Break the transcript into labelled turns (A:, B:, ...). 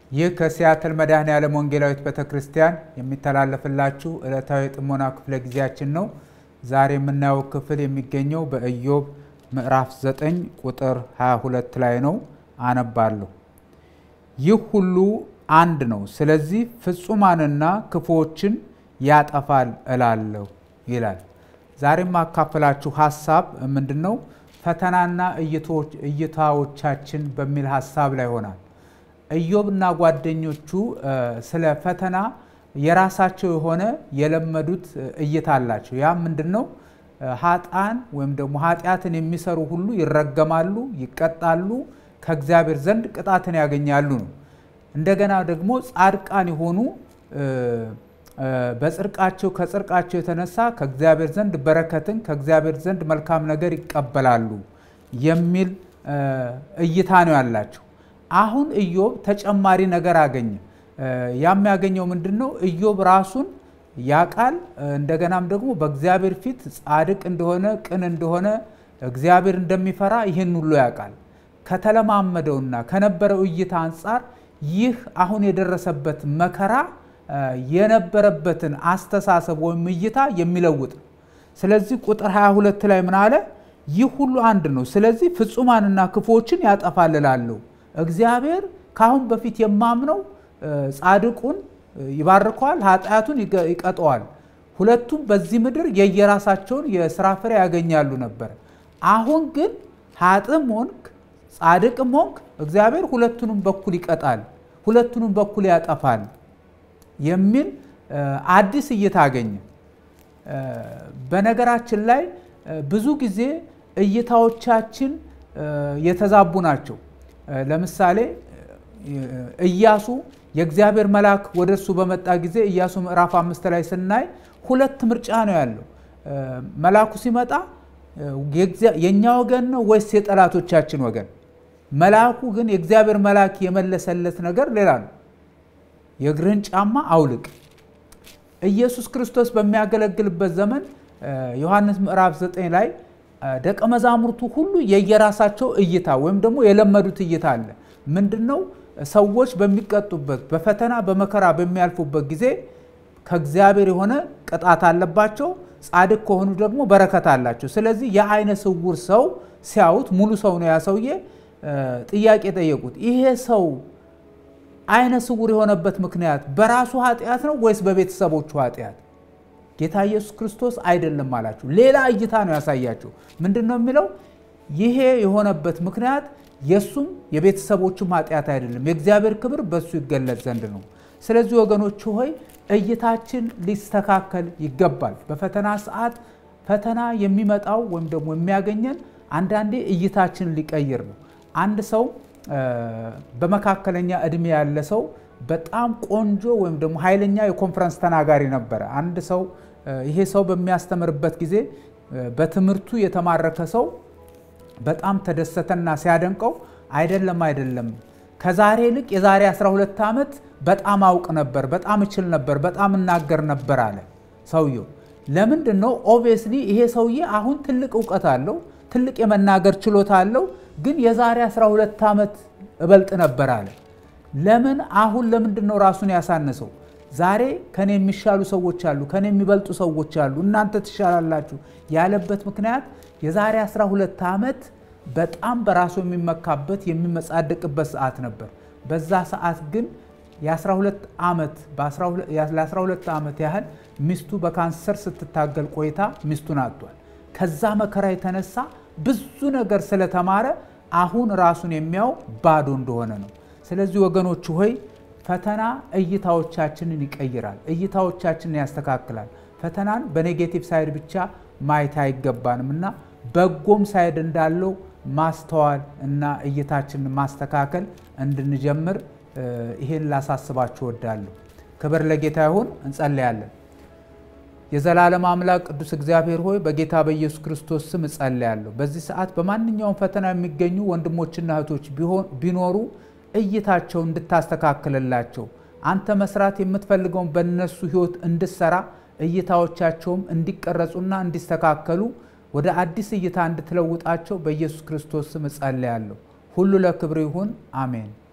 A: ይህ ከሲያትል መድኃኔ ዓለም ወንጌላዊት ቤተ ክርስቲያን የሚተላለፍላችሁ ዕለታዊ የጥሞና ክፍለ ጊዜያችን ነው። ዛሬ የምናየው ክፍል የሚገኘው በኢዮብ ምዕራፍ 9 ቁጥር 22 ላይ ነው። አነባለሁ። ይህ ሁሉ አንድ ነው፣ ስለዚህ ፍጹማንና ክፉዎችን ያጠፋል እላለሁ ይላል። ዛሬ የማካፈላችሁ ሀሳብ ምንድን ነው? ፈተናና እይታዎቻችን በሚል ሀሳብ ላይ ይሆናል። ኢዮብና ጓደኞቹ ስለ ፈተና የራሳቸው የሆነ የለመዱት እይታ አላቸው። ያ ምንድን ነው? ሀጣን ወይም ደግሞ ኃጢአትን የሚሰሩ ሁሉ ይረገማሉ፣ ይቀጣሉ፣ ከእግዚአብሔር ዘንድ ቅጣትን ያገኛሉ ነው። እንደገና ደግሞ ጻድቃን የሆኑ በጽድቃቸው ከጽድቃቸው የተነሳ ከእግዚአብሔር ዘንድ በረከትን ከእግዚአብሔር ዘንድ መልካም ነገር ይቀበላሉ የሚል እይታ ነው ያላቸው። አሁን ኢዮብ ተጨማሪ ነገር አገኘ። ያም ያገኘው ምንድን ነው? ኢዮብ ራሱን ያቃል። እንደገናም ደግሞ በእግዚአብሔር ፊት ጻድቅ እንደሆነ ቅን እንደሆነ እግዚአብሔር እንደሚፈራ ይህን ሁሉ ያውቃል። ከተለማመደውና ከነበረው እይታ አንጻር ይህ አሁን የደረሰበት መከራ የነበረበትን አስተሳሰብ ወይም እይታ የሚለውጥ ነው። ስለዚህ ቁጥር 22 ላይ ምን አለ? ይህ ሁሉ አንድ ነው፣ ስለዚህ ፍጹማንና ክፉዎችን ያጠፋል እላለሁ። እግዚአብሔር ከአሁን በፊት የማምነው ጻድቁን ይባርከዋል፣ ኃጢአቱን ይቀጠዋል። ሁለቱም በዚህ ምድር የየራሳቸውን የስራ ፍሬ ያገኛሉ ነበር። አሁን ግን ኃጥእም ሆንክ ጻድቅም ሆንክ እግዚአብሔር ሁለቱንም በኩል ይቀጣል፣ ሁለቱንም በኩል ያጠፋል የሚል አዲስ እይታ አገኘ። በነገራችን ላይ ብዙ ጊዜ እይታዎቻችን የተዛቡ ናቸው። ለምሳሌ ኢያሱ የእግዚአብሔር መልአክ ወደ እሱ በመጣ ጊዜ ኢያሱ ምዕራፍ አምስት ላይ ስናይ ሁለት ምርጫ ነው ያለው። መልአኩ ሲመጣ የእኛ ወገን ነው ወይስ የጠላቶቻችን ወገን? መልአኩ ግን የእግዚአብሔር መልአክ የመለሰለት ነገር ሌላ ነው። የእግርህን ጫማ አውልቅ። ኢየሱስ ክርስቶስ በሚያገለግልበት ዘመን ዮሐንስ ምዕራፍ 9 ላይ ደቀ መዛሙርቱ ሁሉ የየራሳቸው እይታ ወይም ደግሞ የለመዱት እይታ አለ። ምንድን ነው? ሰዎች በሚቀጡበት በፈተና በመከራ በሚያልፉበት ጊዜ ከእግዚአብሔር የሆነ ቅጣት አለባቸው። ጻድቅ ከሆኑ ደግሞ በረከት አላቸው። ስለዚህ የአይነ ስውር ሰው ሲያዩት ሙሉ ሰው ነው ያ ሰውዬ። ጥያቄ ጠየቁት። ይሄ ሰው አይነ ስውር የሆነበት ምክንያት በራሱ ኃጢአት ነው ወይስ በቤተሰቦቹ ኃጢአት? ጌታ ኢየሱስ ክርስቶስ አይደለም አላቸው። ሌላ እይታ ነው ያሳያቸው። ምንድን ነው የሚለው? ይሄ የሆነበት ምክንያት የእሱም የቤተሰቦቹም ኃጢአት አይደለም፣ የእግዚአብሔር ክብር በእሱ ይገለጽ ዘንድ ነው። ስለዚህ ወገኖች ሆይ እይታችን ሊስተካከል ይገባል። በፈተና ሰዓት ፈተና የሚመጣው ወይም ደግሞ የሚያገኘን አንዳንዴ እይታችን ሊቀይር ነው። አንድ ሰው በመካከለኛ እድሜ ያለ ሰው በጣም ቆንጆ ወይም ደግሞ ኃይለኛ የኮንፈረንስ ተናጋሪ ነበረ። አንድ ሰው ይሄ ሰው በሚያስተምርበት ጊዜ በትምህርቱ የተማረከ ሰው በጣም ተደሰተና ሲያደንቀው አይደለም አይደለም ከዛሬ ይልቅ የዛሬ 12 ዓመት በጣም አውቅ ነበር፣ በጣም እችል ነበር፣ በጣም እናገር ነበር አለ ሰውየው። ለምንድን ነው? ኦብቪየስሊ ይሄ ሰውዬ አሁን ትልቅ እውቀት አለው፣ ትልቅ የመናገር ችሎታ አለው ግን የዛሬ 12 ዓመት እበልጥ ነበር አለ። ለምን? አሁን ለምንድን ነው ራሱን ያሳነሰው? ዛሬ ከኔ የሚሻሉ ሰዎች አሉ፣ ከኔ የሚበልጡ ሰዎች አሉ፣ እናንተ ትሻላላችሁ ያለበት ምክንያት የዛሬ 12 ዓመት በጣም በራሱ የሚመካበት የሚመጻደቅበት ሰዓት ነበር። በዛ ሰዓት ግን የ12 ዓመት ለ12 ዓመት ያህል ሚስቱ በካንሰር ስትታገል ቆይታ ሚስቱን አጥቷል። ከዛ መከራ የተነሳ ብዙ ነገር ስለተማረ አሁን ራሱን የሚያው ባዶ እንደሆነ ነው። ስለዚህ ወገኖች ሆይ ፈተና እይታዎቻችንን ይቀይራል፣ እይታዎቻችንን ያስተካክላል። ፈተናን በኔጌቲቭ ሳይድ ብቻ ማየት አይገባንም እና በጎም ሳይድ እንዳለው ማስተዋል እና እይታችንን ማስተካከል እንድንጀምር ይሄን ላሳስባችሁ እወዳለሁ። ክብር ለጌታ ይሁን። እንጸለያለን። የዘላለም አምላክ ቅዱስ እግዚአብሔር ሆይ በጌታ በኢየሱስ ክርስቶስ ስም እጸልያለሁ። በዚህ ሰዓት በማንኛውም ፈተና የሚገኙ ወንድሞችና እህቶች ቢኖሩ እይታቸው እንድታስተካክልላቸው አንተ መስራት የምትፈልገውን በእነሱ ሕይወት እንድሰራ እይታዎቻቸውም እንዲቀረጹና እንዲስተካከሉ ወደ አዲስ እይታ እንድትለውጣቸው በኢየሱስ ክርስቶስ ስም እጸልያለሁ። ሁሉ ለክብር ይሁን፣ አሜን።